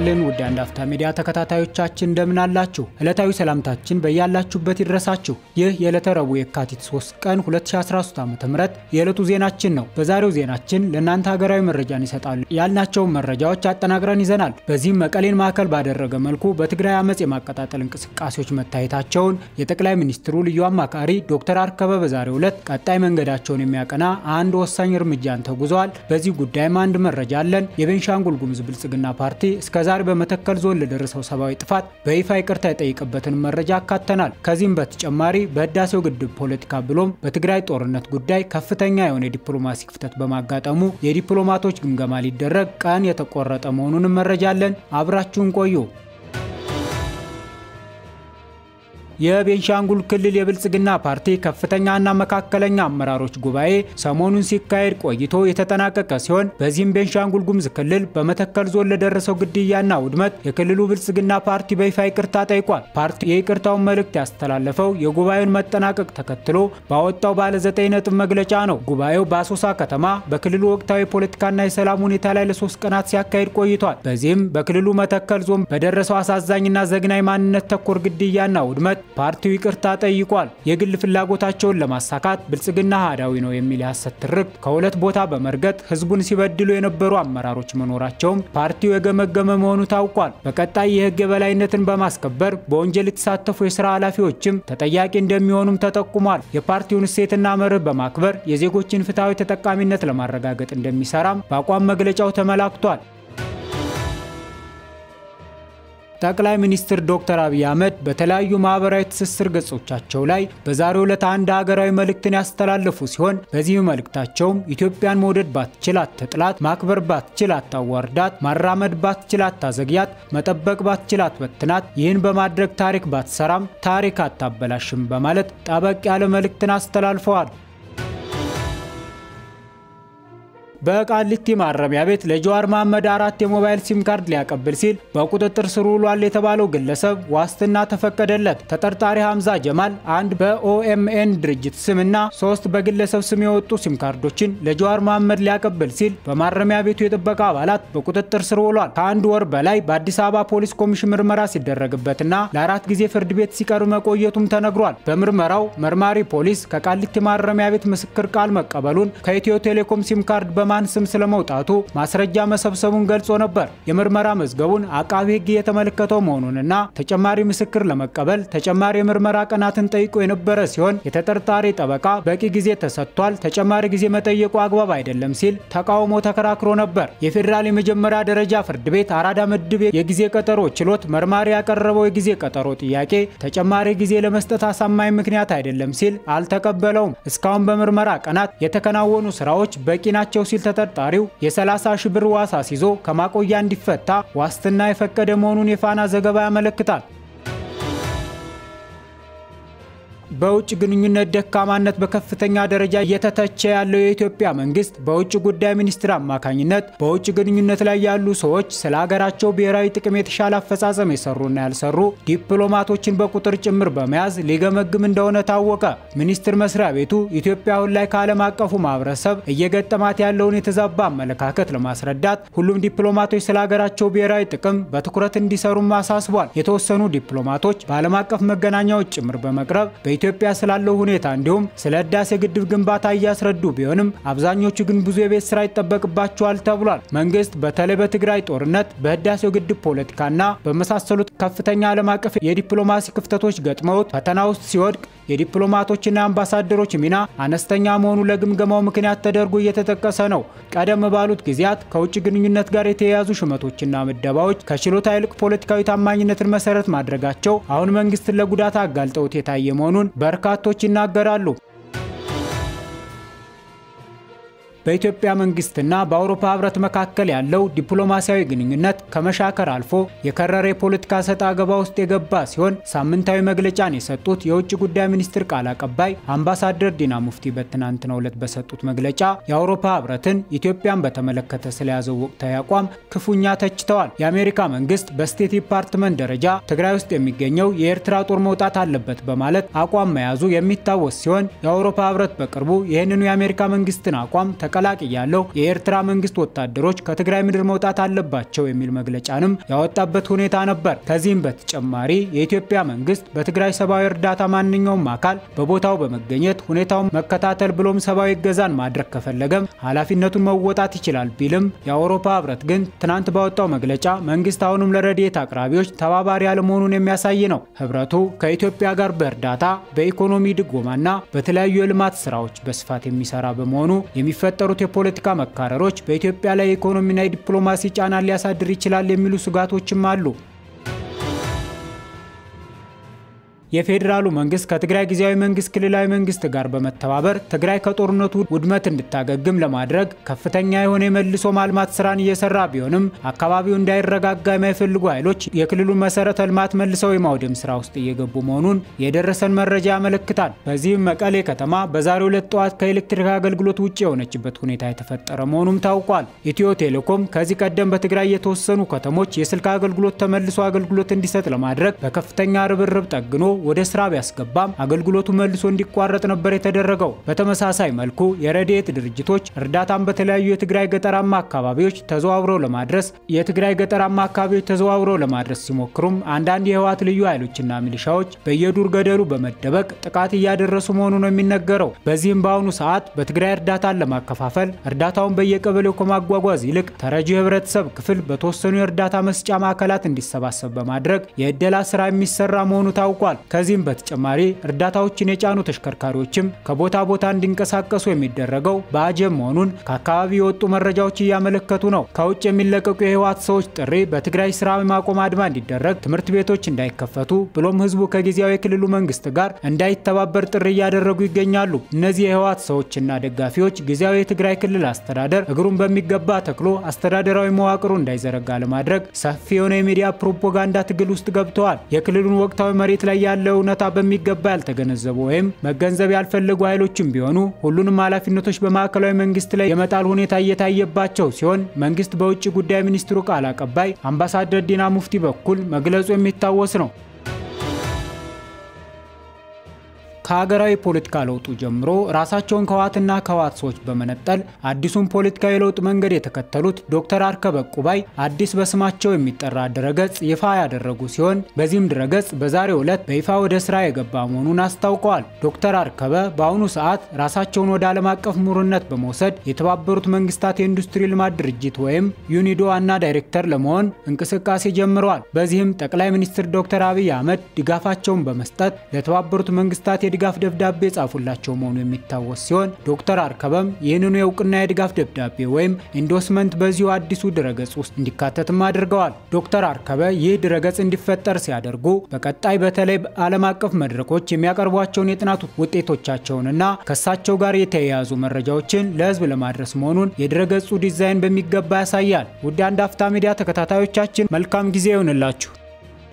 ይስጥልን ውድ አንድ አፍታ ሚዲያ ተከታታዮቻችን እንደምን አላችሁ? ዕለታዊ ሰላምታችን በያላችሁበት ይድረሳችሁ። ይህ የዕለተ ረቡዕ የካቲት 3 ቀን 2013 ዓ.ም የዕለቱ ዜናችን ነው። በዛሬው ዜናችን ለእናንተ ሀገራዊ መረጃን ይሰጣሉ ያልናቸውን መረጃዎች አጠናቅረን ይዘናል። በዚህም መቀሌን ማዕከል ባደረገ መልኩ በትግራይ አመፅ የማቀጣጠል እንቅስቃሴዎች መታየታቸውን የጠቅላይ ሚኒስትሩ ልዩ አማካሪ ዶክተር አርከበ በዛሬው ዕለት ቀጣይ መንገዳቸውን የሚያቀና አንድ ወሳኝ እርምጃን ተጉዘዋል። በዚህ ጉዳይም አንድ መረጃ አለን። የቤንሻንጉል ጉሙዝ ብልጽግና ፓርቲ እስከዛሬ በመተከል ዞን ለደረሰው ሰብአዊ ጥፋት በይፋ ይቅርታ የጠየቀበትን መረጃ አካተናል። ከዚህም በተጨማሪ በህዳሴው ግድብ ፖለቲካ ብሎም በትግራይ ጦርነት ጉዳይ ከፍተኛ የሆነ የዲፕሎማሲ ክፍተት በማጋጠሙ የዲፕሎማቶች ግምገማ ሊደረግ ቀን የተቆረጠ መሆኑንም መረጃ አለን። አብራችሁን ቆዩ። የቤንሻንጉል ክልል የብልጽግና ፓርቲ ከፍተኛና መካከለኛ አመራሮች ጉባኤ ሰሞኑን ሲካሄድ ቆይቶ የተጠናቀቀ ሲሆን በዚህም ቤንሻንጉል ጉሙዝ ክልል በመተከል ዞን ለደረሰው ግድያና ውድመት የክልሉ ብልጽግና ፓርቲ በይፋ ይቅርታ ጠይቋል። ፓርቲው የይቅርታውን መልእክት ያስተላለፈው የጉባኤውን መጠናቀቅ ተከትሎ ባወጣው ባለ ዘጠኝ ነጥብ መግለጫ ነው። ጉባኤው በአሶሳ ከተማ በክልሉ ወቅታዊ ፖለቲካና የሰላም ሁኔታ ላይ ለሶስት ቀናት ሲያካሄድ ቆይቷል። በዚህም በክልሉ መተከል ዞን በደረሰው አሳዛኝና ዘግናኝ ማንነት ተኮር ግድያና ውድመት ፓርቲው ይቅርታ ጠይቋል። የግል ፍላጎታቸውን ለማሳካት ብልጽግና አህዳዊ ነው የሚል የሐሰት ትርክት ከሁለት ቦታ በመርገጥ ህዝቡን ሲበድሉ የነበሩ አመራሮች መኖራቸውም ፓርቲው የገመገመ መሆኑ ታውቋል። በቀጣይ የህግ የበላይነትን በማስከበር በወንጀል የተሳተፉ የስራ ኃላፊዎችም ተጠያቂ እንደሚሆኑም ተጠቁሟል። የፓርቲውን እሴትና መርህ በማክበር የዜጎችን ፍትሐዊ ተጠቃሚነት ለማረጋገጥ እንደሚሰራም በአቋም መግለጫው ተመላክቷል። ጠቅላይ ሚኒስትር ዶክተር አብይ አህመድ በተለያዩ ማህበራዊ ትስስር ገጾቻቸው ላይ በዛሬው ዕለት አንድ ሀገራዊ መልእክትን ያስተላለፉ ሲሆን በዚህ መልእክታቸውም ኢትዮጵያን መውደድ ባትችል አትጥላት፣ ማክበር ባትችል አታዋርዳት፣ ማራመድ ባትችል አታዘግያት፣ መጠበቅ ባትችል አትበትናት፣ ይህን በማድረግ ታሪክ ባትሰራም ታሪክ አታበላሽም በማለት ጠበቅ ያለ መልእክትን አስተላልፈዋል። በቃሊቲ ማረሚያ ቤት ለጀዋር መሐመድ አራት የሞባይል ሲም ካርድ ሊያቀብል ሲል በቁጥጥር ስር ውሏል የተባለው ግለሰብ ዋስትና ተፈቀደለት። ተጠርጣሪ ሐምዛ ጀማል አንድ በኦኤምኤን ድርጅት ስም እና ሶስት በግለሰብ ስም የወጡ ሲም ካርዶችን ለጀዋር መሐመድ ሊያቀብል ሲል በማረሚያ ቤቱ የጥበቃ አባላት በቁጥጥር ስር ውሏል። ከአንድ ወር በላይ በአዲስ አበባ ፖሊስ ኮሚሽን ምርመራ ሲደረግበትና ለአራት ጊዜ ፍርድ ቤት ሲቀርብ መቆየቱም ተነግሯል። በምርመራው መርማሪ ፖሊስ ከቃሊቲ ማረሚያ ቤት ምስክር ቃል መቀበሉን ከኢትዮ ቴሌኮም ሲም ካርድ በማን ስም ስለመውጣቱ ማስረጃ መሰብሰቡን ገልጾ ነበር። የምርመራ መዝገቡን አቃቢ ሕግ የተመለከተው መሆኑንና ተጨማሪ ምስክር ለመቀበል ተጨማሪ የምርመራ ቀናትን ጠይቆ የነበረ ሲሆን የተጠርጣሪ ጠበቃ በቂ ጊዜ ተሰጥቷል፣ ተጨማሪ ጊዜ መጠየቁ አግባብ አይደለም ሲል ተቃውሞ ተከራክሮ ነበር። የፌዴራል የመጀመሪያ ደረጃ ፍርድ ቤት አራዳ ምድብ የጊዜ ቀጠሮ ችሎት መርማሪ ያቀረበው የጊዜ ቀጠሮ ጥያቄ ተጨማሪ ጊዜ ለመስጠት አሳማኝ ምክንያት አይደለም ሲል አልተቀበለውም። እስካሁን በምርመራ ቀናት የተከናወኑ ስራዎች በቂ ናቸው ሲል ተጠርጣሪው የ30 ሺህ ብር ዋስ አስይዞ ከማቆያ እንዲፈታ ዋስትና የፈቀደ መሆኑን የፋና ዘገባ ያመለክታል። በውጭ ግንኙነት ደካማነት በከፍተኛ ደረጃ እየተተቸ ያለው የኢትዮጵያ መንግስት በውጭ ጉዳይ ሚኒስትር አማካኝነት በውጭ ግንኙነት ላይ ያሉ ሰዎች ስለ ሀገራቸው ብሔራዊ ጥቅም የተሻለ አፈጻጸም የሰሩና ያልሰሩ ዲፕሎማቶችን በቁጥር ጭምር በመያዝ ሊገመግም እንደሆነ ታወቀ። ሚኒስቴር መስሪያ ቤቱ ኢትዮጵያ አሁን ላይ ከዓለም አቀፉ ማህበረሰብ እየገጠማት ያለውን የተዛባ አመለካከት ለማስረዳት ሁሉም ዲፕሎማቶች ስለ ሀገራቸው ብሔራዊ ጥቅም በትኩረት እንዲሰሩም አሳስቧል። የተወሰኑ ዲፕሎማቶች በዓለም አቀፍ መገናኛዎች ጭምር በመቅረብ ኢትዮጵያ ስላለው ሁኔታ እንዲሁም ስለ ህዳሴ ግድብ ግንባታ እያስረዱ ቢሆንም አብዛኞቹ ግን ብዙ የቤት ስራ ይጠበቅባቸዋል ተብሏል። መንግስት በተለይ በትግራይ ጦርነት፣ በህዳሴው ግድብ ፖለቲካና በመሳሰሉት ከፍተኛ ዓለም አቀፍ የዲፕሎማሲ ክፍተቶች ገጥመውት ፈተና ውስጥ ሲወድቅ የዲፕሎማቶችና አምባሳደሮች ሚና አነስተኛ መሆኑ ለግምገማው ምክንያት ተደርጎ እየተጠቀሰ ነው። ቀደም ባሉት ጊዜያት ከውጭ ግንኙነት ጋር የተያያዙ ሹመቶችና ምደባዎች ከችሎታ ይልቅ ፖለቲካዊ ታማኝነትን መሰረት ማድረጋቸው አሁን መንግስትን ለጉዳት አጋልጠውት የታየ መሆኑን በርካቶች ይናገራሉ። በኢትዮጵያ መንግስትና በአውሮፓ ህብረት መካከል ያለው ዲፕሎማሲያዊ ግንኙነት ከመሻከር አልፎ የከረረ የፖለቲካ ሰጣ ገባ ውስጥ የገባ ሲሆን ሳምንታዊ መግለጫን የሰጡት የውጭ ጉዳይ ሚኒስትር ቃል አቀባይ አምባሳደር ዲና ሙፍቲ በትናንትናው ዕለት በሰጡት መግለጫ የአውሮፓ ህብረትን ኢትዮጵያን በተመለከተ ስለያዘው ወቅታዊ አቋም ክፉኛ ተችተዋል። የአሜሪካ መንግስት በስቴት ዲፓርትመንት ደረጃ ትግራይ ውስጥ የሚገኘው የኤርትራ ጦር መውጣት አለበት በማለት አቋም መያዙ የሚታወስ ሲሆን የአውሮፓ ህብረት በቅርቡ ይህንኑ የአሜሪካ መንግስትን አቋም ተቀ ተቀላቅያለሁ፣ የኤርትራ መንግስት ወታደሮች ከትግራይ ምድር መውጣት አለባቸው የሚል መግለጫንም ያወጣበት ሁኔታ ነበር። ከዚህም በተጨማሪ የኢትዮጵያ መንግስት በትግራይ ሰብአዊ እርዳታ ማንኛውም አካል በቦታው በመገኘት ሁኔታውን መከታተል ብሎም ሰብአዊ እገዛን ማድረግ ከፈለገም ኃላፊነቱን መወጣት ይችላል ቢልም የአውሮፓ ህብረት ግን ትናንት ባወጣው መግለጫ መንግስት አሁንም ለረድኤት አቅራቢዎች ተባባሪ አለመሆኑን የሚያሳይ ነው። ህብረቱ ከኢትዮጵያ ጋር በእርዳታ በኢኮኖሚ ድጎማና በተለያዩ የልማት ስራዎች በስፋት የሚሰራ በመሆኑ የሚፈጠሩት የፖለቲካ መካረሮች በኢትዮጵያ ላይ የኢኮኖሚና የዲፕሎማሲ ጫና ሊያሳድር ይችላል የሚሉ ስጋቶችም አሉ። የፌዴራሉ መንግስት ከትግራይ ጊዜያዊ መንግስት ክልላዊ መንግስት ጋር በመተባበር ትግራይ ከጦርነቱ ውድመት እንድታገግም ለማድረግ ከፍተኛ የሆነ የመልሶ ማልማት ስራን እየሰራ ቢሆንም አካባቢው እንዳይረጋጋ የማይፈልጉ ኃይሎች የክልሉን መሰረተ ልማት መልሰው የማውደም ስራ ውስጥ እየገቡ መሆኑን የደረሰን መረጃ ያመለክታል። በዚህም መቀሌ ከተማ በዛሬው ዕለት ጠዋት ከኤሌክትሪክ አገልግሎት ውጭ የሆነችበት ሁኔታ የተፈጠረ መሆኑም ታውቋል። ኢትዮ ቴሌኮም ከዚህ ቀደም በትግራይ የተወሰኑ ከተሞች የስልክ አገልግሎት ተመልሶ አገልግሎት እንዲሰጥ ለማድረግ በከፍተኛ ርብርብ ጠግኖ ወደ ስራ ቢያስገባም አገልግሎቱ መልሶ እንዲቋረጥ ነበር የተደረገው። በተመሳሳይ መልኩ የረድኤት ድርጅቶች እርዳታን በተለያዩ የትግራይ ገጠራማ አካባቢዎች ተዘዋውረው ለማድረስ የትግራይ ገጠራማ አካባቢዎች ተዘዋውረው ለማድረስ ሲሞክሩም አንዳንድ የህወሓት ልዩ ኃይሎችና ሚሊሻዎች በየዱር ገደሉ በመደበቅ ጥቃት እያደረሱ መሆኑ ነው የሚነገረው። በዚህም በአሁኑ ሰዓት በትግራይ እርዳታን ለማከፋፈል እርዳታውን በየቀበሌው ከማጓጓዝ ይልቅ ተረጂ ህብረተሰብ ክፍል በተወሰኑ የእርዳታ መስጫ ማዕከላት እንዲሰባሰብ በማድረግ የእደላ ስራ የሚሰራ መሆኑ ታውቋል። ከዚህም በተጨማሪ እርዳታዎችን የጫኑ ተሽከርካሪዎችም ከቦታ ቦታ እንዲንቀሳቀሱ የሚደረገው በአጀብ መሆኑን ከአካባቢ የወጡ መረጃዎች እያመለከቱ ነው። ከውጭ የሚለቀቁ የህወሓት ሰዎች ጥሪ በትግራይ ስራ የማቆም አድማ እንዲደረግ፣ ትምህርት ቤቶች እንዳይከፈቱ ብሎም ህዝቡ ከጊዜያዊ የክልሉ መንግስት ጋር እንዳይተባበር ጥሪ እያደረጉ ይገኛሉ። እነዚህ የህወሓት ሰዎችና ደጋፊዎች ጊዜያዊ የትግራይ ክልል አስተዳደር እግሩን በሚገባ ተክሎ አስተዳደራዊ መዋቅሩ እንዳይዘረጋ ለማድረግ ሰፊ የሆነ የሚዲያ ፕሮፓጋንዳ ትግል ውስጥ ገብተዋል። የክልሉን ወቅታዊ መሬት ላይ ያለ እውነታ በሚገባ ያልተገነዘቡ ወይም መገንዘብ ያልፈለጉ ኃይሎችም ቢሆኑ ሁሉንም ኃላፊነቶች በማዕከላዊ መንግስት ላይ የመጣል ሁኔታ እየታየባቸው ሲሆን መንግስት በውጭ ጉዳይ ሚኒስትሩ ቃል አቀባይ አምባሳደር ዲና ሙፍቲ በኩል መግለጹ የሚታወስ ነው። ከሀገራዊ ፖለቲካ ለውጡ ጀምሮ ራሳቸውን ከህወሓትና ከህወሓት ሰዎች በመነጠል አዲሱን ፖለቲካዊ ለውጥ መንገድ የተከተሉት ዶክተር አርከበ ቁባይ አዲስ በስማቸው የሚጠራ ድረገጽ ይፋ ያደረጉ ሲሆን በዚህም ድረገጽ በዛሬው ዕለት በይፋ ወደ ስራ የገባ መሆኑን አስታውቀዋል። ዶክተር አርከበ በአሁኑ ሰዓት ራሳቸውን ወደ ዓለም አቀፍ ምሁርነት በመውሰድ የተባበሩት መንግስታት የኢንዱስትሪ ልማት ድርጅት ወይም ዩኒዶ ዋና ዳይሬክተር ለመሆን እንቅስቃሴ ጀምረዋል። በዚህም ጠቅላይ ሚኒስትር ዶክተር አብይ አህመድ ድጋፋቸውን በመስጠት ለተባበሩት መንግስታት የድጋፍ ደብዳቤ ጻፉላቸው መሆኑ የሚታወስ ሲሆን ዶክተር አርከበም ይህንኑ የእውቅና የድጋፍ ደብዳቤ ወይም ኢንዶስመንት በዚሁ አዲሱ ድረገጽ ውስጥ እንዲካተትም አድርገዋል። ዶክተር አርከበ ይህ ድረገጽ እንዲፈጠር ሲያደርጉ በቀጣይ በተለይ በዓለም አቀፍ መድረኮች የሚያቀርቧቸውን የጥናት ውጤቶቻቸውንና ከእሳቸው ጋር የተያያዙ መረጃዎችን ለህዝብ ለማድረስ መሆኑን የድረገጹ ዲዛይን በሚገባ ያሳያል። ውድ አንድ አፍታ ሚዲያ ተከታታዮቻችን መልካም ጊዜ ይሆንላችሁ።